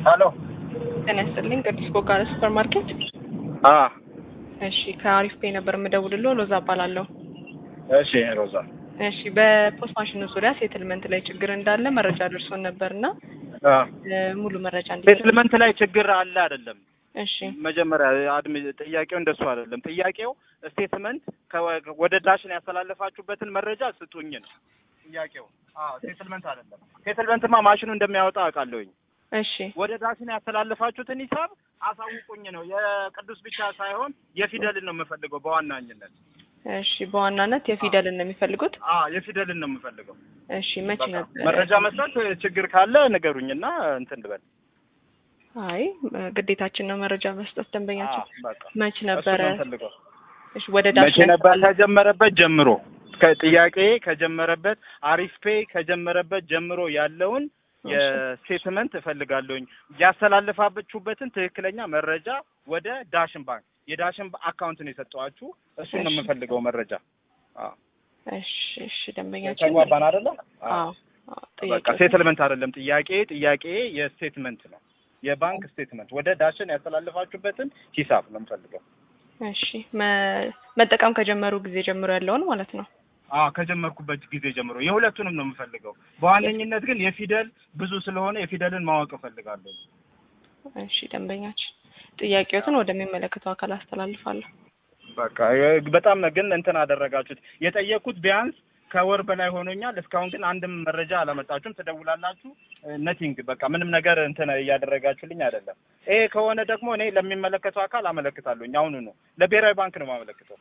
ሄሎ ጤና ይስጥልኝ ቅዱስ ቦጋለ ሱፐር ማርኬት። አ እሺ ከአሪፍ ፔ ነበር የምደውልልዎ። ሎዛ እባላለሁ። እሺ ሮዛ እሺ በፖስት ማሽኑ ዙሪያ ሴትልመንት ላይ ችግር እንዳለ መረጃ ደርሶን ነበርና አ እ ሙሉ መረጃ እንዲ ሴትልመንት ላይ ችግር አለ አይደለም? እሺ መጀመሪያ አድሚ ጥያቄው እንደሱ አይደለም። ጥያቄው ስቴትመንት ከ- ወደ ዳሽን ያስተላለፋችሁበትን መረጃ ስጡኝ ነው ጥያቄው። አዎ ሴትልመንት አይደለም። ሴትልመንትማ ማሽኑ እንደሚያወጣ አውቃለሁኝ። እሺ ወደ ዳሽን ያስተላለፋችሁትን ሂሳብ አሳውቁኝ ነው። የቅዱስ ብቻ ሳይሆን የፊደልን ነው የምፈልገው በዋናኝነት። እሺ በዋናነት የፊደልን ነው የሚፈልጉት። አ የፊደልን ነው የምፈልገው። እሺ መቼ በቃ ነበር? መረጃ መስጠት ችግር ካለ ንገሩኝና እንትን ልበል። አይ ግዴታችን ነው መረጃ መስጠት ደንበኛችን። አዎ፣ በቃ መች እሱ ነበረ? ነው የምፈልገው። እሺ ወደ መቼ ዳሽን ነበር ያስተላለፍ- ከጀመረበት ጀምሮ ከጥያቄ ከጀመረበት አሪፍ ፔ ከጀመረበት ጀምሮ ያለውን የስቴትመንት እፈልጋለሁኝ ያስተላለፋችሁበትን ትክክለኛ መረጃ ወደ ዳሽን ባንክ የዳሽን አካውንት ነው የሰጠኋችሁ እሱን ነው እሺ። የምፈልገው መረጃ አዎ እሺ እሺ ደንበኛችን ተግባባን አይደለ አዎ አዎ በቃ ጥያቄው ሴትልመንት አይደለም ጥያቄ ጥያቄ የስቴትመንት ነው የባንክ ስቴትመንት ወደ ዳሽን ያስተላለፋችሁበትን ሂሳብ ነው የምፈልገው እሺ መ- መጠቀም ከጀመሩ ጊዜ ጀምሮ ያለውን ማለት ነው። አዎ ከጀመርኩበት ጊዜ ጀምሮ የሁለቱንም ነው የምፈልገው። በዋነኝነት ግን የፊደል ብዙ ስለሆነ የፊደልን ማወቅ እፈልጋለሁ። እሺ ደንበኛችን ጥያቄዎትን ወደሚመለከተው አካል አስተላልፋለሁ። በቃ የ- በጣም ነው ግን እንትን አደረጋችሁት። የጠየቅኩት ቢያንስ ከወር በላይ ሆኖኛል። እስካሁን ግን አንድም መረጃ አላመጣችሁም። ትደውላላችሁ፣ ነቲንግ በቃ ምንም ነገር እንትን እያደረጋችሁልኝ አይደለም። ይሄ ከሆነ ደግሞ እኔ ለሚመለከተው አካል አመለክታለሁኝ። አሁኑ ነው ለብሔራዊ ባንክ ነው የማመለክተው።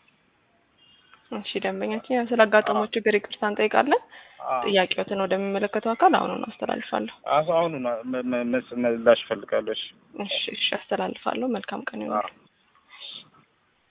እሺ ደንበኛችን ያው ስላጋጠመው ችግር ይቅርታ እንጠይቃለን። አዎ፣ ጥያቄዎትን ወደሚመለከተው አካል አሁኑን አስተላልፋለሁ። አሁኑ ነው ም- ም- ምላሽ እፈልጋለሁ። እሺ። እሺ እሺ አስተላልፋለሁ። መልካም ቀን ይሁን። አዎ።